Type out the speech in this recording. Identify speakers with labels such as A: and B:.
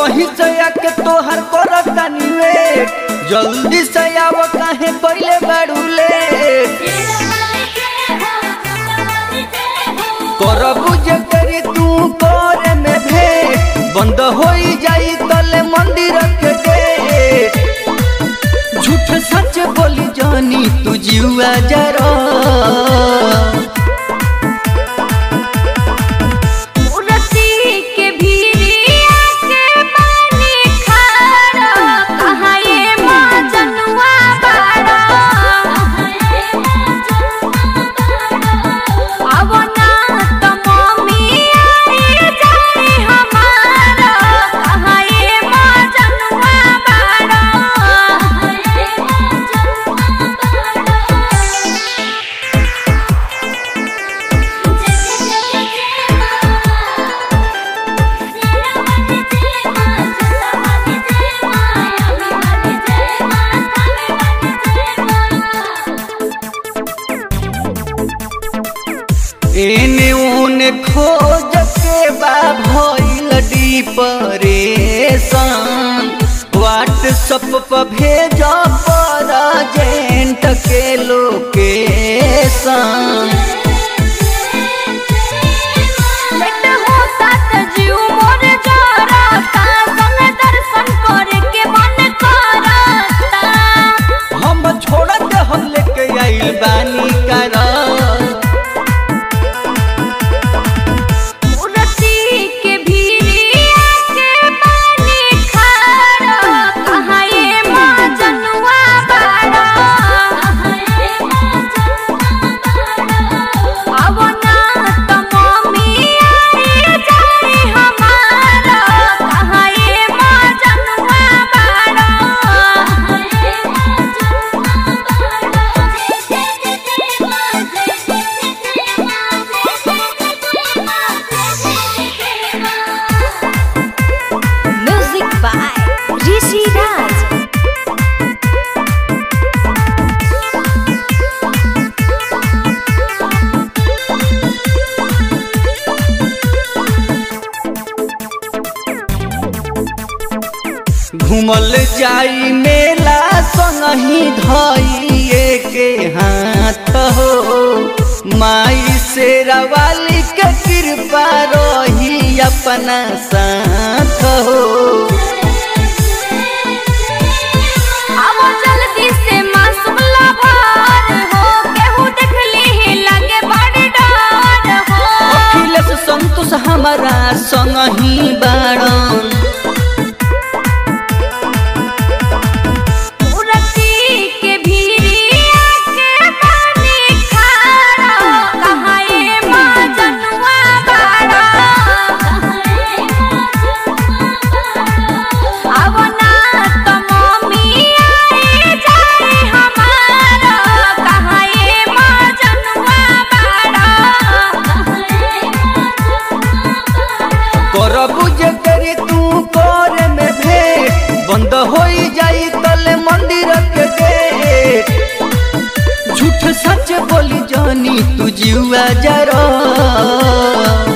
A: बही से आके तोहर करत तानी वेट जल्दी से आव काहे कइले बाड़ू लेट करबू जे करी तू करे में भेंट बंद होई जाई तले मंदिर के गेट झूठ सच बोली जानी तू जीवा जरा
B: मूर्ति के भीरिया के पानी खारा कहाँ ये माँ जनुआ बाड़ा अब ना तो मम्मी आई जाए हमारा कहाँ ये माँ जनुआ बाड़ा
A: एने ओने खोज के बा भइल डिप्रेशन व्हाट्सअप पर भेज जेंट के लोकेशन
B: लेट होता त जीव मोर जरता संग दर्शन करे के मन करता
A: हम छोड़त हम लेके आइल बानी करा
B: मूर्ति के भीरिया के पानी खारा कहाँ ये माँ जनुआ बाड़ा अब ना तो मम्मी आई जाए हमारा कहाँ ये माँ जनुआ बाड़ा म्यूजिक बाय ऋषि राज
A: घूमल जाई मेला संगही धइए के हाथ हो माई शेरा वाली के कृपा रही अपना साथ हो
B: अब जल्दी से मासूम लभार हो केहू देख ली लगे बड़ डर हो
A: अखिलेश संतोष हमारा संगही बाड़न
B: मूर्ति के भीरिया के पानी खारा कहाँ ये माँ जनुआ बाड़ा अब ना तो मम्मी आई जाए हमारा कहाँ ये माँ जनुआ बाड़ा
A: करबू जे करी तू करे में भेंट बंद होई जाई तले मंदिर के गेट झूठ सच बोली जानी तू जीवा जरा